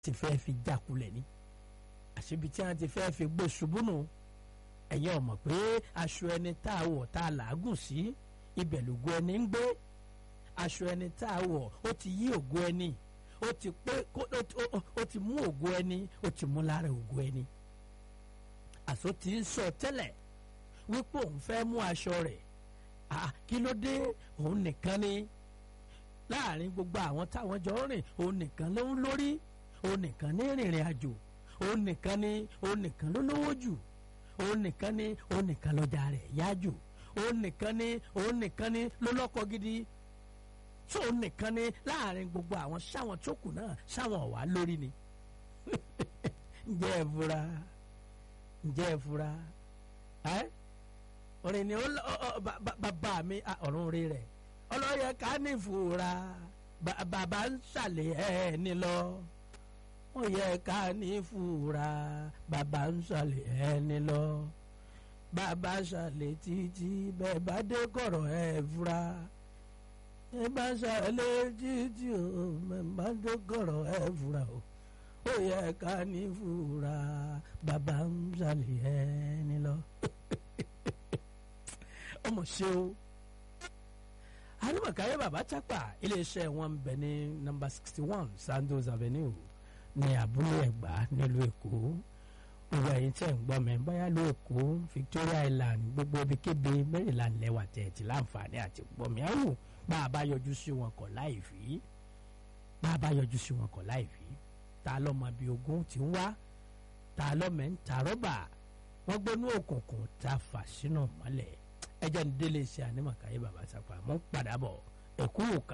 ti fẹ́ fi jákulẹ̀ ni àṣebi tí wọ́n ti fẹ́ fi gbé ṣubú nù ẹ̀yin ọ̀mọ̀ pé aṣọ ẹni tá a wọ̀ tá a làágùn sí ibẹ̀ lògo ẹni ń gbé aṣọ ẹni tá a wọ̀ ó ti yí ògo ẹni ó ti pé ó ti mú ògo ẹni ó ti mú lára ògo ẹni àṣọ ti ń sọ tẹ́lẹ̀ wípé òun fẹ́ mú aṣọ rẹ̀ kí ló dé òun nìkan ni láàrin gbogbo àwọn táwọn jọ rìn òun nìkan ló ń lórí òun nìkan ní rìnrìn àjò òun nìkan ni òun nìkan ló lówó jù òun nìkan ni òun nìkan lọ́jà rẹ̀ yá jù òun nìkan ni òun nìkan ni ló lọ́kọ gidi tó òun nìkan ni láàrin gbogbo àwọn sáwọn tó kù náà sáwọn ọ̀wá lórí ni ǹjẹ́ ẹ fura ǹjẹ́ ẹ fura ẹ́ orin ni bàbá mi ọ̀run rí rẹ̀ ọlọ́yẹ ká ní fura bàbá ń ṣàlẹ̀ ẹ̀ ní lọ ó yẹ ká ní fura bàbá ń ṣàlẹ̀ ẹni lọ bàbá ṣàlẹ̀ títí bẹ́ẹ̀ bá dé kọ̀rọ̀ ẹ̀ fura ẹ bá ṣàlẹ̀ títí o bẹ́ẹ̀ bá dé kọ̀rọ̀ ẹ̀ fura o ó yẹ ká ní fura bàbá ń ṣàlẹ̀ ẹni lọ ọmọ ṣe o arimakaye baba chapa iléeṣẹ́ wọn ń bẹ ní nọ́mbà sixty one Sandoz Avenue ní abúlé ẹ̀gbá nílùú èkó gbogbo ẹ̀yin tẹ́ ń gbọ́ mi báyà ló èkó Victoria Island gbogbo ibikíbi Maryland lẹ́wà tẹ̀ẹ̀tì láǹfààní àti gbọ́ mi áwò bá a bá yọjú sí wọn kọ̀ láì fi bá a bá yọjú sí wọn kọ̀ láì fi ta lọ́mọ bíi ogún ti ń wá ta lọ́mọ ń ta rọ́bà wọ́n gbónú òkùnkùn ta fà sínú mọ́lẹ̀ ẹjẹ́ ń délé iṣẹ́ ànímọ̀káyé bàbá sápá mọ́ padà bọ̀ ẹ̀kú òkà.